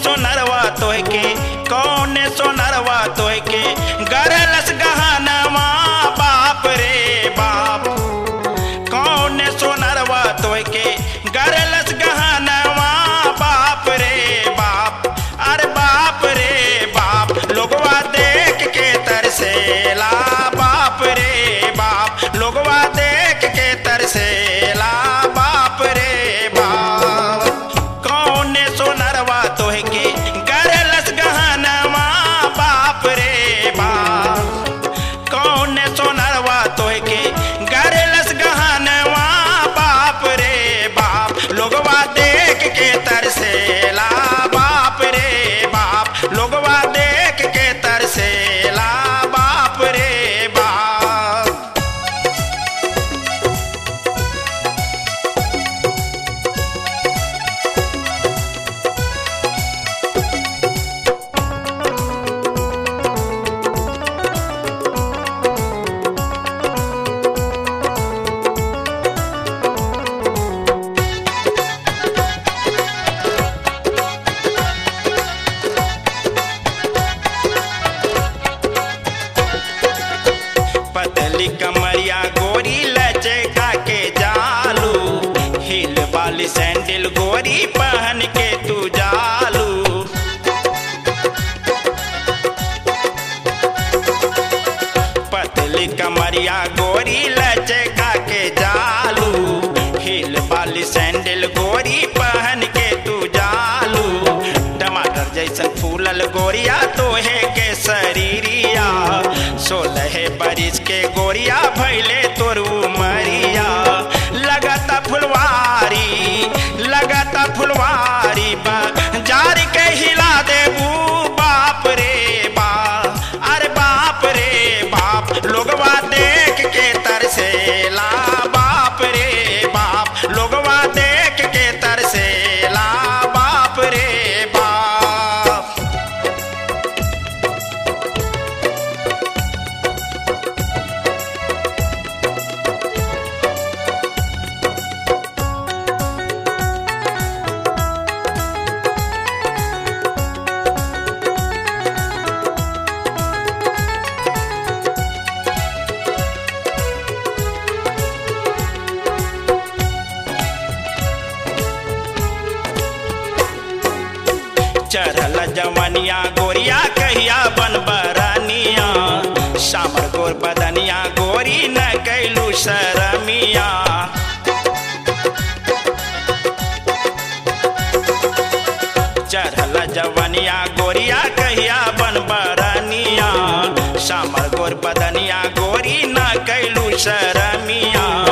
सोनरवा तोह के कौन सोनरवा तोह के गरलस गहनवा बाप रे बाप कौन सोनरवा तोह के गरलस गहनवा बाप रे बाप अरे बाप रे बाप लोगवा देख के तरसेला बाप रे बाप लोगवा देख के तरसेला बाप रे बाप कौन सोनरवा तोह के गरलस गहनवा बाप रे बाप कौन सोनरवा तोह के गरलस गहनवा बाप रे बाप लोगवा देख के तरसेला बाप रे बाप लोगवा देख के तरसेला बाप रे बाप पतली कमरिया गोरी लचका के जालू हिल वाली सैंडल गोरी पहन के तू जालू पतली कमरिया गोरी लचका के जालू हिल वाली सैंडल गोरी पहन के तू जालू टमाटर जैसन फूलल गोरिया तोहे के शरीरिया सोलह बरिस के गोरिया भैले तोरू मरिया लगता फुलवारी लगता फुलवारी बा जारी के हिला देबू बाप रे बाप अरे बाप रे बाप लोगवा देख के तरसेला बाप रे बाप लोगवा देख के तरसेला बाप रे बाप चढ़ल जवनिया गोरिया कहिया बन बरनिया सामर गोर बदनिया गोरी न कैलू शरमिया चढ़ल जवनिया गोरिया कहिया बन बरनिया सामर गोर बदनिया गोरी न कैलू शरमिया